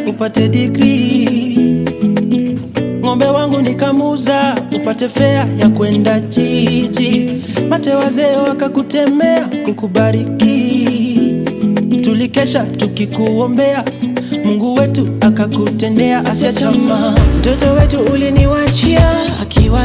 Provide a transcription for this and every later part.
upate degree. Ng'ombe wangu nikamuza upate fea ya kwenda jiji. Mate wazee wakakutemea kukubariki. Tulikesha tukikuombea, Mungu wetu akakutendea. Asia chama, Mtoto wetu uliniwachia akiwa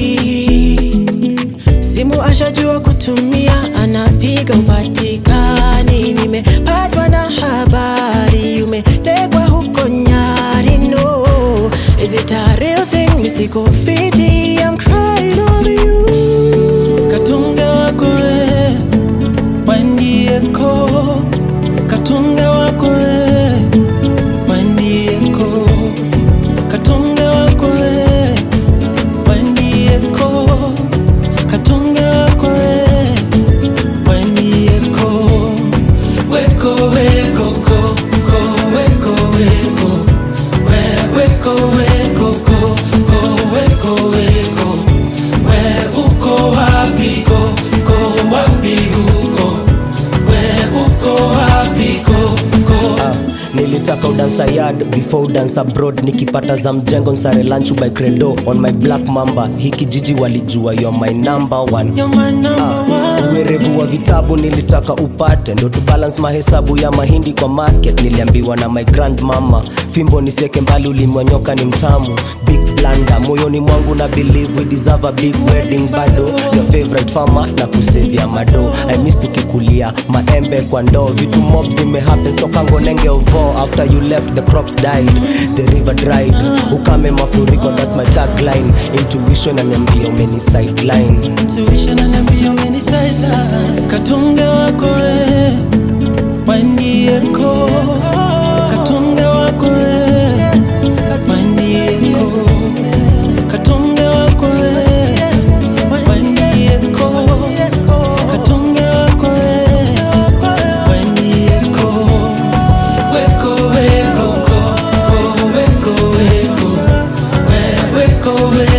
3 simu ashajua kutumia, anapiga upatikani. Nimepatwa na habari umetegwa huko Nyari. No, is it a real thing? Misiko fiti, I'm crying over you. katunge wako we wandieko, katunge wako we wandieko, katunge wako we wandieko, katunge wako we wandieko, weko weko ko ko weko weko we weko weko ko ko weko weko we uko wapi ko ko wapi uko we uko wapi ko ko Ah, nilitaka udansa yard before udansa abroad nikipata za mjengo nsare lunch by credo on my black mamba hii kijiji walijua you're my number one you're my number Ah, one uwerevu wa vitabu nilitaka upate ndo tu balance mahesabu ya mahindi kwa market niliambiwa na my grand mama fimbo nisieke mbali ulimwanyoka ni mtamu big blanda moyoni mwangu na believe we deserve a big wedding bado your favorite farmer na kusevia mado i miss tukikulia maembe kwa ndoo vitu mob zimehappen so kango nenge ovo after you left the crops died the river dried ukame mafuriko that's my tagline intuition ananiambia umeni sideline intuition ananiambia umenisaida katunge wako we wandieko katunge wako we wandieko katunge wako we wandieko katunge wako we wandieko weko weko ko ko weko weko we weko weko